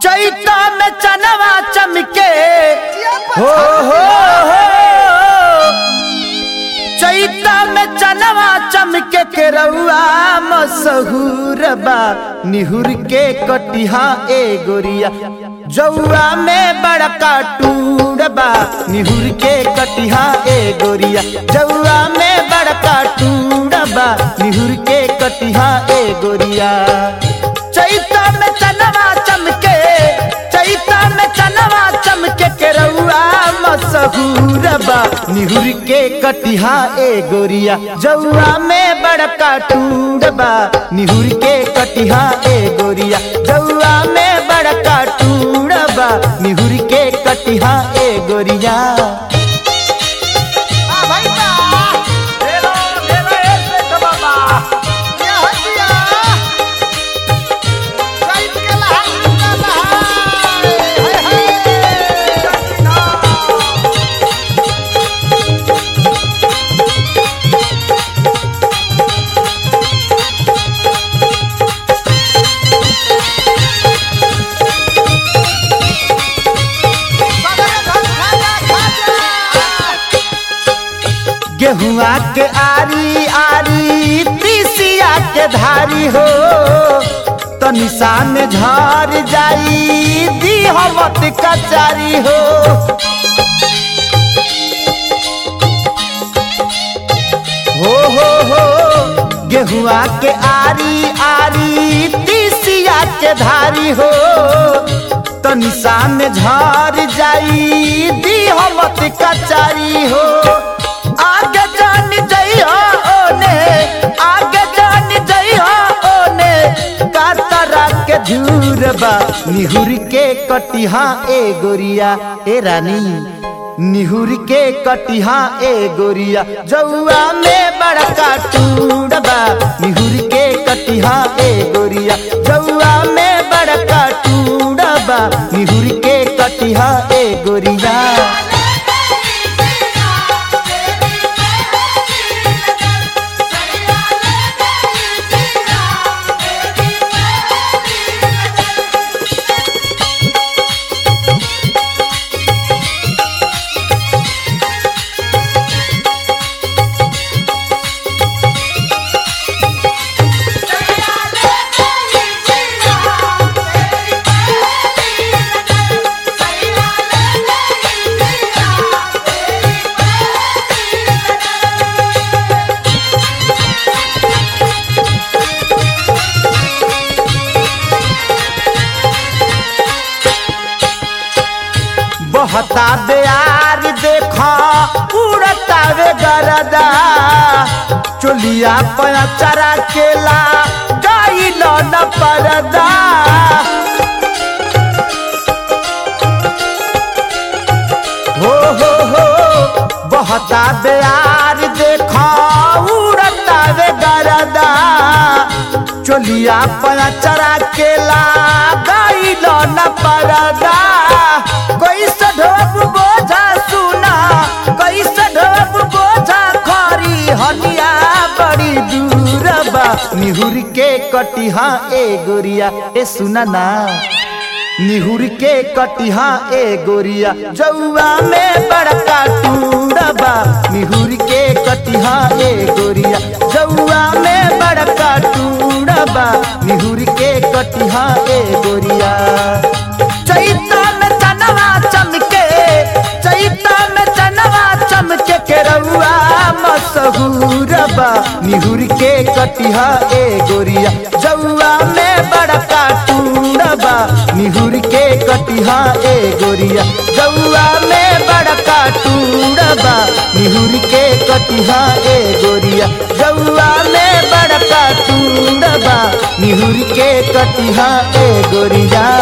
चैता में चनवा चमके हो हो हो चैता में चनवा चमके के रउआ मसहूर बा निहुर के कटिहा ए गोरिया जौआ में बड़का टूर बा निहुर के कटिहा ए गोरिया जौआ में बड़का टूर बा निहुर के कटिहा ए गोरिया चैता में चनवा चमके चैता में चनवा चमके के रउआ मसहूर बा निहुर के कटिहा ए गोरिया जौआ में बड़का टूर बा निहुर के कटिहा ए गोरिया जौआ में बड़का टूर बा निहुर के कटिहा ए गोरिया आ भाई बा क्या हो दिया चैत के लहार का लहार हाय हाय सगरे धन खाजा खाजा गेहुआ के आरी आरी तीसिया के धारी हो तनिषा में झर जाई दीहमत कचारी हो हो हो हो गेहुआ के आरी आरी तीसिया के धारी हो तनिषा में झर जाई दीहमत कचारी हो आगे जान जइहा ओने आगे जान जइहा ओने कातरा के झूर बा निहुर के कटिहा ए गोरिया ए रानी निहुर के कटिहा ए गोरिया जौआ में बड़का टूर बा निहुर के कटिहा ए गोरिया जौआ में बड़का टूर बा निहुर के कटिहा ए गोरिया बहता बेयार देखा उड़ता वे गरदा चोलिया पचरा केला गाई न परदा हो हो हो बहता बेयार देखा उड़ता वे गरदा चोलिया पचरा केला गाई न परदा कैसे ढोप बोझा सुना कैसे ढोप बोझा खरी हनिया बड़ी दूर बा निहुर के कटिहा ए गोरिया ए सुना ना निहुर के कटिहा ए गोरिया जौआ में बड़का टूरबा निहुर के कटिहा ए गोरिया जौआ में बड़का टूरबा निहुर के कटिहा ए गोरिया चैता में चनवा चमके चैता में चनवा चमके के रउआ मसहूर बा निहुर के कटिहा ए गोरिया जौआ में बड़का टूरबा निहुर के कटिहा ए गोरिया जौआ में बड़का टूरबा निहुर के कटिहा ए गोरिया जौआ में बड़का टूरबा निहुर के कटिहा ए गोरिया